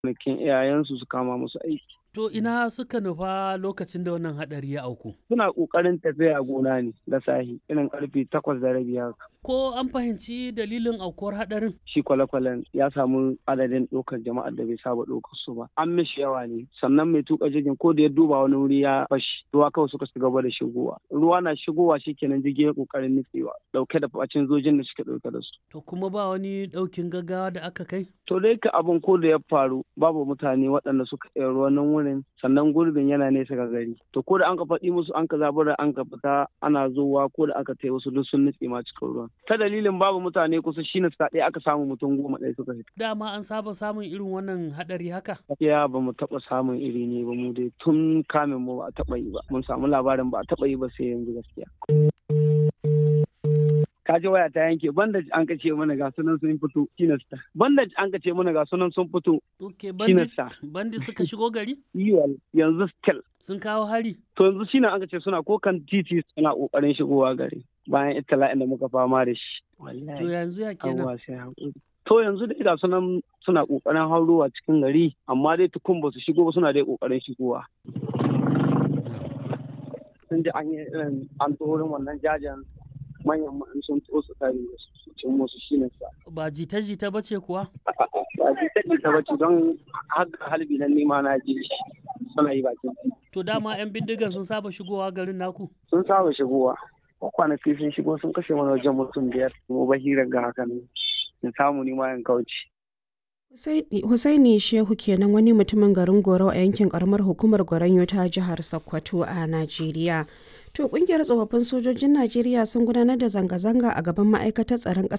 gonakin iyayensu su kama musu aiki. To ina suka nufa lokacin da wannan haɗari ya auku? Suna ƙoƙarin tafiya gona ne da sahi irin ƙarfe takwas da rabi haka. Ko an fahimci dalilin aukuwar haɗarin? Shi kwale-kwalen ya samu adadin ɗaukar jama'ar da bai saba ɗaukar su ba. An mishi yawa ne sannan mai tuka jirgin ko da ya duba wani wuri ya fashi ruwa kawai suka shiga gaba da shigowa. Ruwa na shigowa shikenan jirgin ya ƙoƙarin nutsewa ɗauke da facin zojin da suke ɗauke da su. To kuma ba wani ɗaukin gaggawa da aka kai? To dai ka abin ko da ya faru babu mutane waɗanda suka iya ruwan nan wurin sannan gurbin yana nesa ga gari. To ko da an ka faɗi musu an ka zabura an ka fita ana zowa ko da aka tai wasu duk sun nutse ma cikin ruwan. Ta dalilin babu mutane kusa shine suka ɗaya aka samu mutum goma ɗaya suka fita. Dama an saba samun irin wannan haɗari haka? Ya ba mu taɓa samun iri ne ba mu dai tun kamin mu ba a taɓa yi ba. Mun samu labarin ba a taɓa yi ba sai yanzu gaskiya. kaji waya ta yanke bandage an kace mana ga sunan sun fito kinasta bandage an kace mana ga sunan sun fito okay bandage bandage suka shigo gari yiwal yanzu still sun kawo hari to yanzu shine an kace suna ko kan titi suna kokarin shigowa gari bayan itala'in da muka fama da shi to yanzu ya kenan to yanzu dai ga sunan suna kokarin haurowa cikin gari amma dai tukun ba su shigo ba suna dai kokarin shigowa sun ji an yi irin an tsoron wannan jajen manyan ma'an sun to su kare su cin musu shi ne sa. Ba jita-jita ba ce kuwa? Ba jita-jita ba ce don haka halbi nan nema na ji suna yi bakin. To dama 'yan bindigan sun saba shigowa garin naku? Sun saba shigowa. Kwanaki sun shigo sun kashe mana wajen mutum biyar. Mu ba hirar ga haka ne. In samu ni ma in kauce. Husaini Shehu kenan wani mutumin garin Goro a yankin karamar hukumar Goronyo ta jihar Sokoto a Najeriya. To kungiyar tsofaffin sojojin Najeriya sun gudanar da zanga-zanga a gaban ma'aikatar tsaron ƙasa